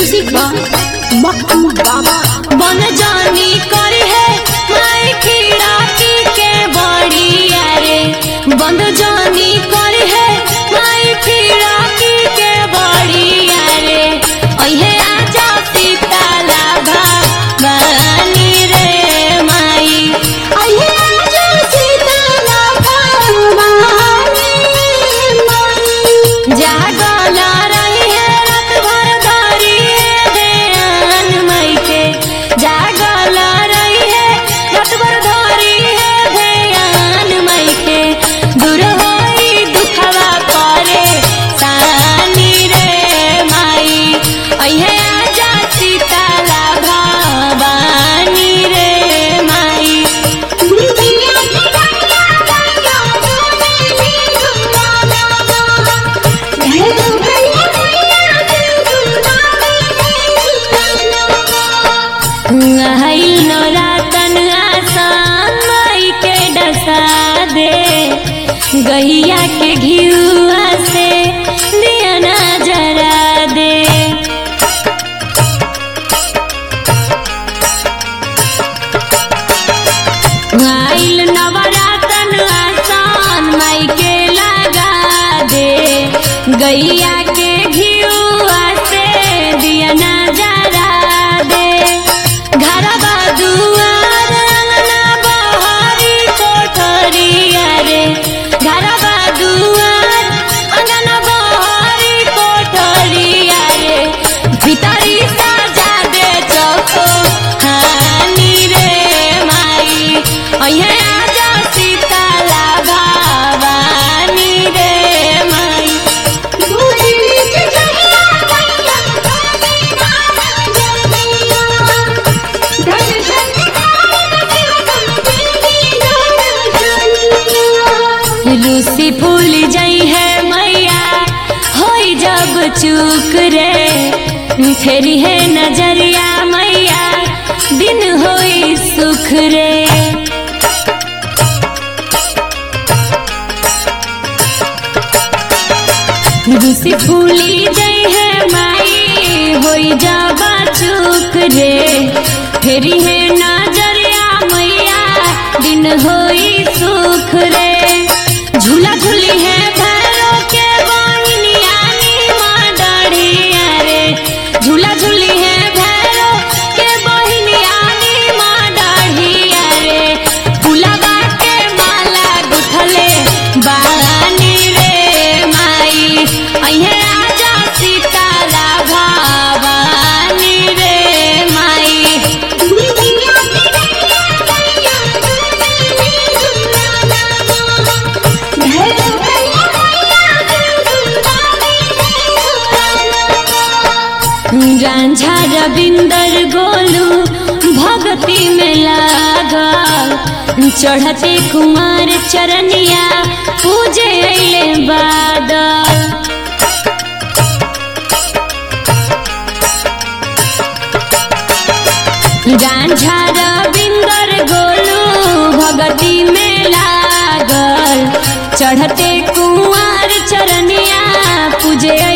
music बा मक्कू बाबा बन जानी करी है माई खीराती के बड़ी रे बंद जानी करी है माई खीराती के बड़ी रे ओहे आजा सीताला भवानी रे माई अये आजा सीताला भवानी माई जागल रही है रात भर धरी ध्यान मई के जागल रही है रात भर धरी है ध्यान मई के दूर होई दुखवा करे सानी रे माई अहे आजा सीताला भवानी रे माई दुनिया की गंगा गंगा गोमेली दुलाना है तो भैया भैया दुलाना आइल नौरातन आसान माई के डसा दे गैया के घियुआ से दिया ना जरा दे आइल नवरातन आसान माई के लगा दे गैया के घियुआ से दिया ना जरा दे घरवा दुआर अंगना बहारी कोठरिया रे घरवा दुआर अंगना बहारी कोठरिया रे भीतरी सजा दे चौको हानी रे माई अहे आजा सीताला भवानी रे माई दुनिया की गंगा गंगा गोमेली धन धन लूसी फूल जई है मैया होई जब चूक रे फेरी है नजरिया मैया दिन होई सुख रे लूसी फूली जई है माई होई जब चूक रे फेरी है नजरिया मैया दिन होई सुख रे झूला झूली है भैरो के बहिनिया नी माँ डढ़िया रे झूला झूली है भैरो के बहिनिया नी माँ डढ़िया रे फुलवा के माला गुथले बानी रे माई अहे आजा सीताला भवानी रे माई दुनिया की गंगा गंगा गोमेली दुलाना है तो भैया भैया रांझा रविंदर गोलू भक्ति में लागल चढ़ते कुमार चरनिया पूजे अइले बादल गांझा रविंदर गोलू भगती में लागल चढ़ते कुंवर चरनिया पूजे